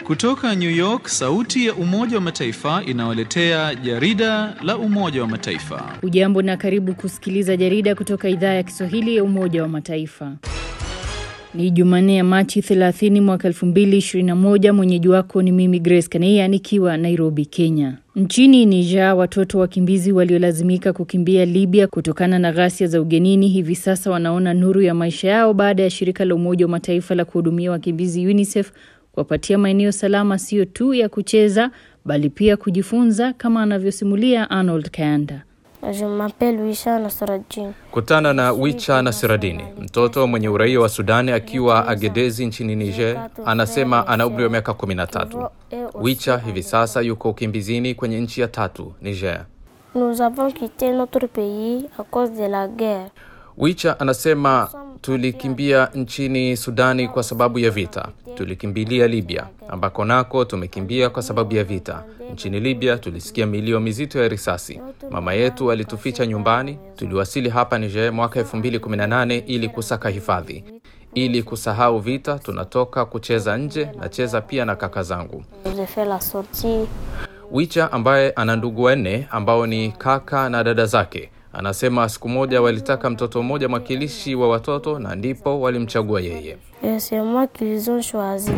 Kutoka New York, sauti ya Umoja wa Mataifa inawaletea jarida la Umoja wa Mataifa. Ujambo na karibu kusikiliza jarida kutoka idhaa ya Kiswahili ya Umoja wa Mataifa. Ni Jumanne ya Machi 30 mwaka 2021. Mwenyeji wako ni mimi Grace Kaneia nikiwa Nairobi, Kenya. Nchini Niger, watoto wakimbizi waliolazimika kukimbia Libya kutokana na ghasia za ugenini hivi sasa wanaona nuru ya maisha yao baada ya shirika la Umoja wa Mataifa la kuhudumia wakimbizi UNICEF kuwapatia maeneo salama sio tu ya kucheza bali pia kujifunza kama anavyosimulia Arnold Kayanda. Je m'appelle Wisha Nasraddin. Kutana na Wicha Nasiradini, mtoto mwenye uraia wa Sudani akiwa Agedezi nchini Niger, anasema ana umri wa miaka 13. Wicha hivi sasa yuko ukimbizini kwenye nchi ya tatu, Niger. Nous avons quitté notre pays à cause de la guerre. Wicha anasema tulikimbia nchini Sudani kwa sababu ya vita. Tulikimbilia Libya ambako nako tumekimbia kwa sababu ya vita. Nchini Libya tulisikia milio mizito ya risasi. Mama yetu alituficha nyumbani. Tuliwasili hapa Niger mwaka 2018 ili kusaka hifadhi. Ili kusahau vita, tunatoka kucheza nje, nacheza pia na kaka zangu. J'ai fait la sortie. Wicha ambaye ana ndugu wanne ambao ni kaka na dada zake anasema siku moja walitaka mtoto mmoja mwakilishi wa watoto na ndipo walimchagua yeye. Et c'est moi qu'ils ont choisi.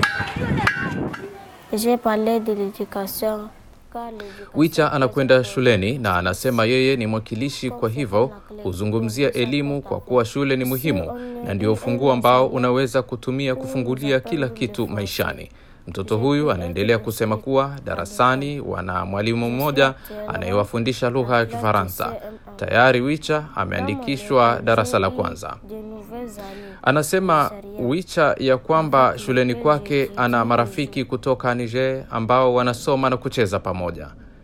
J'ai parlé de l'éducation. car l'éducation- Wicha anakwenda shuleni na anasema yeye ni mwakilishi, kwa hivyo huzungumzia elimu kwa kuwa shule ni muhimu na ndio ufunguo ambao unaweza kutumia kufungulia kila kitu maishani. Mtoto huyu anaendelea kusema kuwa darasani wana mwalimu mmoja anayewafundisha lugha ya Kifaransa. Tayari Wicha ameandikishwa darasa la kwanza. De nouvelles amies. Anasema Wicha ya kwamba shuleni kwake ana marafiki kutoka Niger ambao wanasoma na kucheza pamoja.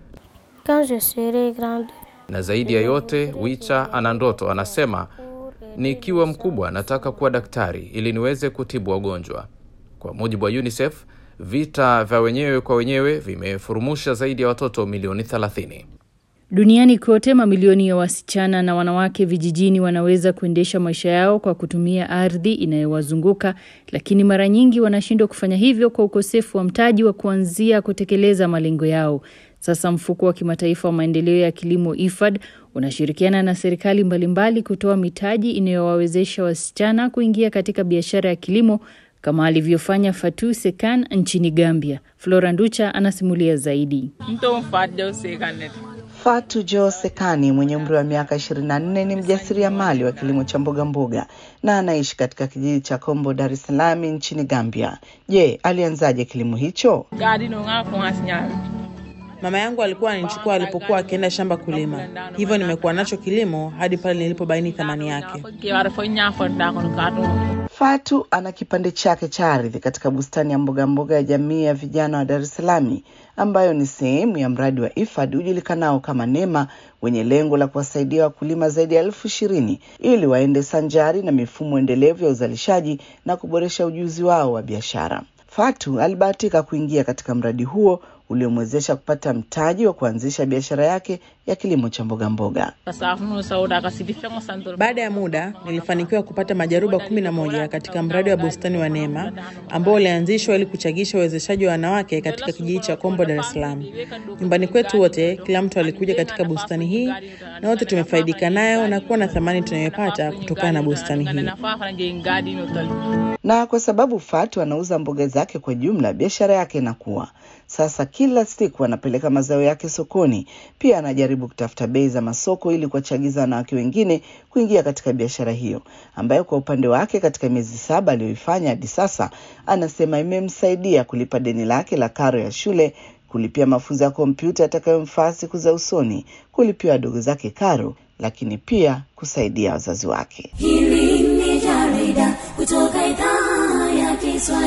Quand je serai grande, Na zaidi ya yote, Wicha ana ndoto. Anasema nikiwa mkubwa nataka kuwa daktari ili niweze kutibu wagonjwa. Kwa mujibu wa UNICEF, vita vya wenyewe kwa wenyewe vimefurumusha zaidi ya watoto milioni 30. Duniani kote mamilioni ya wasichana na wanawake vijijini wanaweza kuendesha maisha yao kwa kutumia ardhi inayowazunguka, lakini mara nyingi wanashindwa kufanya hivyo kwa ukosefu wa mtaji wa kuanzia kutekeleza malengo yao. Sasa mfuko wa kimataifa wa maendeleo ya kilimo IFAD unashirikiana na serikali mbalimbali kutoa mitaji inayowawezesha wasichana kuingia katika biashara ya kilimo kama alivyofanya Fatu Sekan nchini Gambia. Flora Nducha anasimulia zaidi. Nton fadde sekanet. Fatu Jo Sekani mwenye umri wa miaka 24 ni mjasiriamali wa kilimo cha mboga mboga na anaishi katika kijiji cha Kombo, Dar es Salaam nchini Gambia. Je, alianzaje kilimo hicho? Gadi no nga ko asinya. Mama yangu alikuwa ananichukua alipokuwa akienda shamba kulima, hivyo nimekuwa nacho kilimo hadi pale nilipobaini thamani yake. Ke wara fo nya fo da ko kato. Fatu ana kipande chake cha ardhi katika bustani ya mboga mboga ya jamii ya vijana wa Dar es Salaam ambayo ni sehemu ya mradi wa IFAD ujulikanao kama NEMA wenye lengo la kuwasaidia wakulima zaidi ya elfu ishirini ili waende sanjari na mifumo endelevu ya uzalishaji na kuboresha ujuzi wao wa biashara. Fatu alibahatika kuingia katika mradi huo uliomwezesha kupata mtaji wa kuanzisha biashara yake ya kilimo cha mboga mboga. Safu no sauda ka sidi fengo santor. Baada ya muda nilifanikiwa kupata majaruba kumi na moja katika mradi wa bustani wa Neema ambao ulianzishwa ili kuchagisha uwezeshaji wa wanawake katika kijiji cha Kombo, Dar es Salaam. Nyumbani kwetu wote, kila mtu alikuja katika bustani hii na wote tumefaidika nayo na kuwa na thamani tunayopata kutokana na bustani hii. Na fa fa nge gadi no tal. na kwa sababu Fatu anauza mboga zake kwa jumla, biashara yake inakuwa sasa. Kila siku anapeleka mazao yake sokoni. Pia anajaribu kutafuta bei za masoko ili kuwachagiza wanawake wengine kuingia katika biashara hiyo, ambayo kwa upande wake katika miezi saba aliyoifanya hadi sasa, anasema imemsaidia kulipa deni lake la karo ya shule, kulipia mafunzo ya kompyuta yatakayomfaa siku za usoni, kulipia wadogo zake karo, lakini pia kusaidia wazazi wake. Hili ni jarida kutoka idhaa ya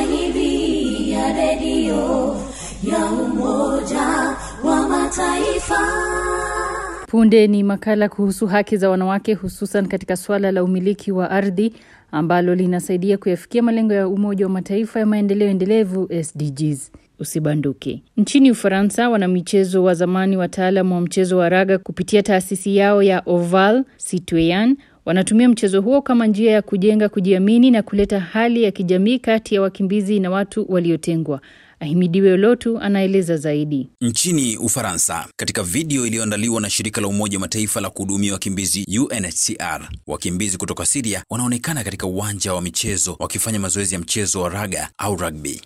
Kiswahili ya redio ya Umoja wa Mataifa. Punde ni makala kuhusu haki za wanawake hususan katika suala la umiliki wa ardhi ambalo linasaidia kuyafikia malengo ya Umoja wa Mataifa ya maendeleo endelevu SDGs. Usibanduke. Nchini Ufaransa, wanamichezo wa zamani wataalamu wa mchezo wa raga kupitia taasisi yao ya Oval Citoyen wanatumia mchezo huo kama njia ya kujenga kujiamini na kuleta hali ya kijamii kati ya wakimbizi na watu waliotengwa. Ahimidiwe Olotu anaeleza zaidi. Nchini Ufaransa, katika video iliyoandaliwa na shirika la Umoja wa Mataifa la kuhudumia wakimbizi UNHCR, wakimbizi kutoka Siria wanaonekana katika uwanja wa michezo wakifanya mazoezi ya mchezo wa raga au rugby.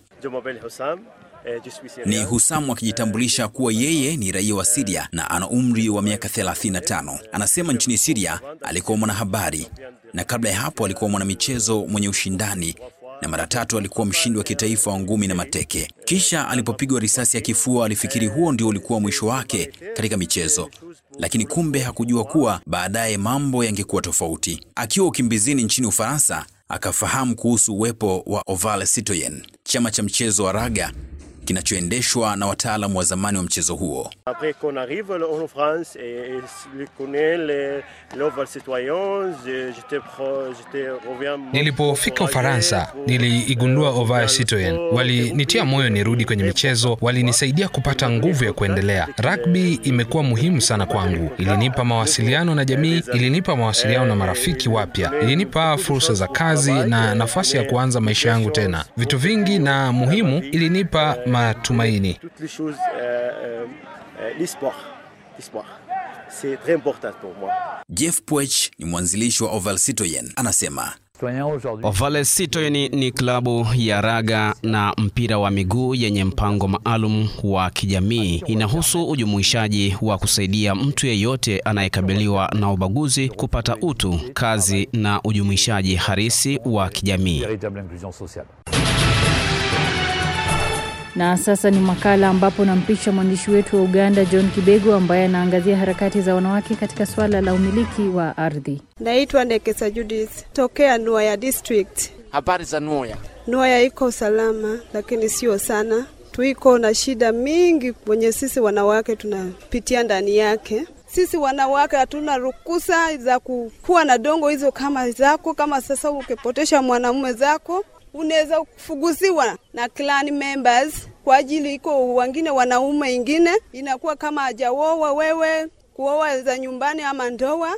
Ni Husamu akijitambulisha kuwa yeye ni raia wa Siria na ana umri wa miaka 35. Anasema nchini Siria alikuwa mwanahabari na kabla ya hapo alikuwa mwanamichezo mwenye ushindani na mara tatu alikuwa mshindi wa kitaifa wa ngumi na mateke. Kisha alipopigwa risasi ya kifua alifikiri huo ndio ulikuwa mwisho wake katika michezo, lakini kumbe hakujua kuwa baadaye mambo yangekuwa tofauti. Akiwa ukimbizini nchini Ufaransa, akafahamu kuhusu uwepo wa Oval Citoyen, chama cha mchezo wa raga kinachoendeshwa na wataalamu wa zamani wa mchezo huo. Nilipofika Ufaransa niliigundua Oval Citoyen, walinitia moyo nirudi kwenye michezo, walinisaidia kupata nguvu ya kuendelea. Rugby imekuwa muhimu sana kwangu, ilinipa mawasiliano na jamii, ilinipa mawasiliano na marafiki wapya, ilinipa fursa za kazi na nafasi ya kuanza maisha yangu tena. Vitu vingi na muhimu, ilinipa matumaini. Jeff Puech ni mwanzilishi wa Oval Citoyen, anasema Oval Citoyen ni klabu ya raga na mpira wa miguu yenye mpango maalum wa kijamii. Inahusu ujumuishaji wa kusaidia mtu yeyote anayekabiliwa na ubaguzi kupata utu, kazi na ujumuishaji harisi wa kijamii. Na sasa ni makala ambapo nampisha mwandishi wetu wa Uganda John Kibego ambaye anaangazia harakati za wanawake katika swala la umiliki wa ardhi. Naitwa Ndekesa Judith tokea Nuaya District. Habari za Nuaya? Nuaya iko salama, lakini sio sana. Tuiko na shida mingi mwenye sisi wanawake tunapitia ndani yake. Sisi wanawake hatuna ruhusa za kuwa na dongo hizo kama zako. Kama sasa ukipotesha mwanamume zako unaweza kufuguziwa na clan members kwa ajili iko wengine wanaume ingine inakuwa kama hajaoa wewe kuoa za nyumbani ama ndoa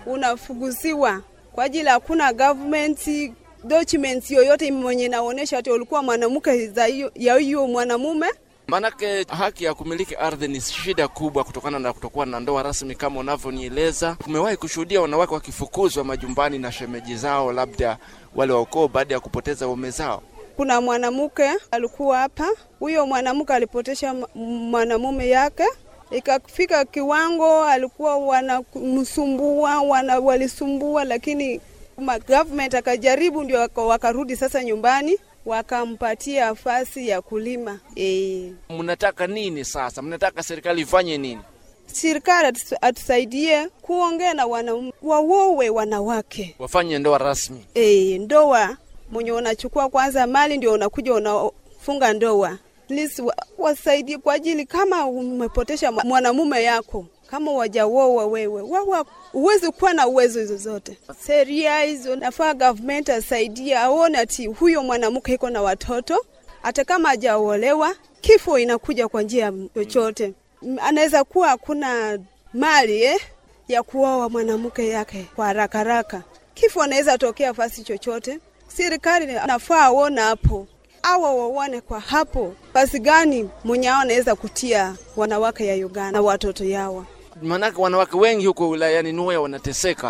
unafuguziwa kwa ajili hakuna government documents yoyote mwenye inaonyesha ati ulikuwa mwanamke ya hiyo mwanamume Maanake haki ya kumiliki ardhi ni shida kubwa kutokana na kutokuwa na ndoa rasmi kama unavyonieleza. Tumewahi kushuhudia wanawake wakifukuzwa majumbani na shemeji zao, labda wale wa ukoo, baada ya kupoteza waume zao. Kuna mwanamke alikuwa hapa, huyo mwanamke alipotesha mwanamume yake, ikafika kiwango alikuwa wanamsumbua, wana, walisumbua, lakini government akajaribu, ndio wakarudi sasa nyumbani wakampatia nafasi ya kulima. E, mnataka nini sasa? Mnataka serikali ifanye nini? Serikali atusaidie kuongea na wanaume, wawowe wanawake, wafanye ndoa rasmi. E, ndoa mwenye unachukua kwanza mali ndio unakuja unafunga ndoa. Please wasaidie kwa ajili kama umepotesha mwanamume yako kama wajawoa wewe wawa uwezi kuwa na uwezo hizo zote. Sheria hizo nafaa government asaidia, aone ati huyo mwanamke iko na watoto, hata kama hajaolewa, kifo inakuja kwa njia chochote. Anaweza kuwa hakuna mali eh, ya kuoa mwanamke yake kwa haraka haraka, kifo anaweza tokea fasi chochote. Serikali nafaa aona hapo awa waone kwa hapo basi gani mwenye ao anaweza kutia wanawake ya Uganda na watoto yawa Maanake wanawake wengi huko wilayani Nuya wanateseka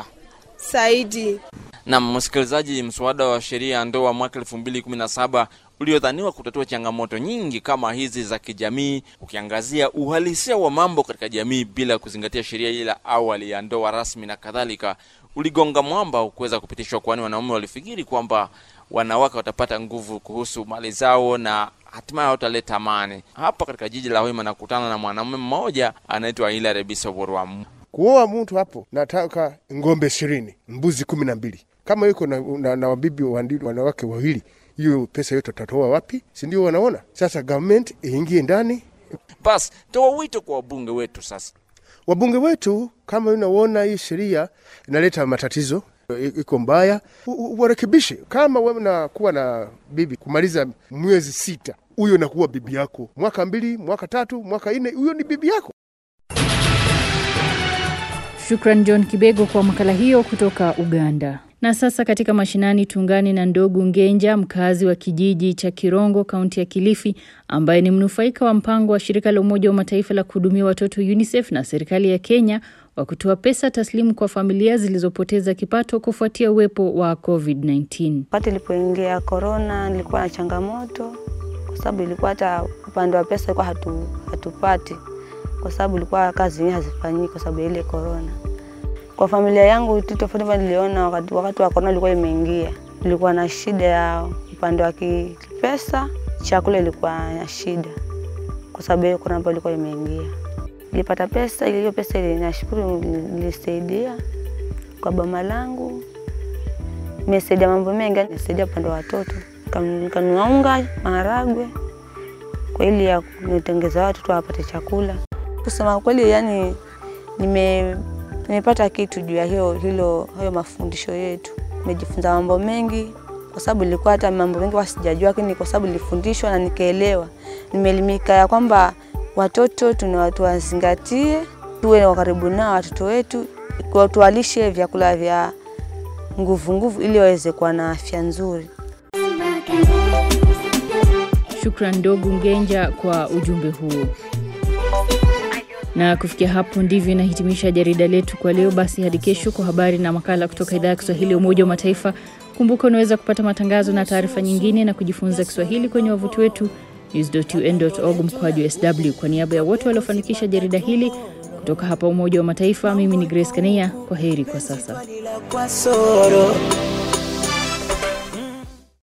zaidi. Na msikilizaji, mswada wa sheria ya ndoa mwaka elfu mbili kumi na saba uliodhaniwa kutatua changamoto nyingi kama hizi za kijamii, ukiangazia uhalisia wa mambo katika jamii bila kuzingatia sheria ile awali ya ndoa rasmi na kadhalika, uligonga mwamba ukuweza kupitishwa, kwani wanaume walifikiri kwamba wanawake watapata nguvu kuhusu mali zao na hatimaye wataleta amani. Hapa katika jiji la Hoima nakutana na mwanamume mmoja anaitwa Hilary Bisoborwa. Kuoa mtu hapo, nataka ng'ombe ishirini, mbuzi kumi na mbili. Kama yuko na, na, na wabibi wanawake wawili, hiyo pesa yote tutatoa wapi? Si ndio? Wanaona sasa, government iingie ndani. Basi toa wito kwa wabunge wetu sasa. Wabunge wetu, kama unaona hii sheria inaleta matatizo iko mbaya, warekebishe. Kama wewe unakuwa na bibi kumaliza mwezi sita, huyo nakuwa bibi yako, mwaka mbili, mwaka tatu, mwaka nne, huyo ni bibi yako. Shukran John Kibego kwa makala hiyo kutoka Uganda. Na sasa katika mashinani tuungane na Ndogu Ngenja, mkazi wa kijiji cha Kirongo, kaunti ya Kilifi, ambaye ni mnufaika wa mpango wa shirika la Umoja wa Mataifa la kuhudumia watoto UNICEF na serikali ya Kenya wa kutoa pesa taslimu kwa familia zilizopoteza kipato kufuatia uwepo wa COVID-19. Wakati ilipoingia korona, nilikuwa na changamoto kwa sababu ilikuwa hata upande wa pesa ilikuwa hatu, hatupati kwa sababu ilikuwa kazi zenyewe hazifanyiki kwa sababu ya ile korona. Kwa familia yangu kitu tofauti niliona wakati, wakati wa korona ilikuwa imeingia, nilikuwa na shida ya upande wa kipesa, chakula ilikuwa na shida kwa sababu ya korona ambayo ilikuwa imeingia. Nilipata pesa, hiyo pesa ile nashukuru nilisaidia kwa boma langu, nimesaidia mambo mengi, nimesaidia upande wa watoto, nikanunua unga, maharagwe kwa ili ya nitengeza watoto wapate chakula. Kusema kweli, yani nime nimepata kitu juu ya hiyo hilo hayo mafundisho yetu. Nimejifunza mambo mengi kwa sababu ilikuwa hata mambo mengi wasijajua, lakini kwa sababu nilifundishwa na nikaelewa, nimeelimika ya kwamba watoto tuna tuwazingatie, tuwe wa karibu nao watoto wetu, tuwalishe vyakula vya nguvu nguvu ili waweze kuwa na afya nzuri. Shukran Ndogu Ngenja kwa ujumbe huo. Na kufikia hapo ndivyo inahitimisha jarida letu kwa leo. Basi hadi kesho kwa habari na makala kutoka idhaa ya Kiswahili ya Umoja wa Mataifa. Kumbuka unaweza kupata matangazo na taarifa nyingine na kujifunza Kiswahili kwenye wavuti wetu news.un.org mkwaju sw. Kwa niaba ya wote waliofanikisha jarida hili kutoka hapa Umoja wa Mataifa, mimi ni Grace Kania. Kwa heri kwa sasa.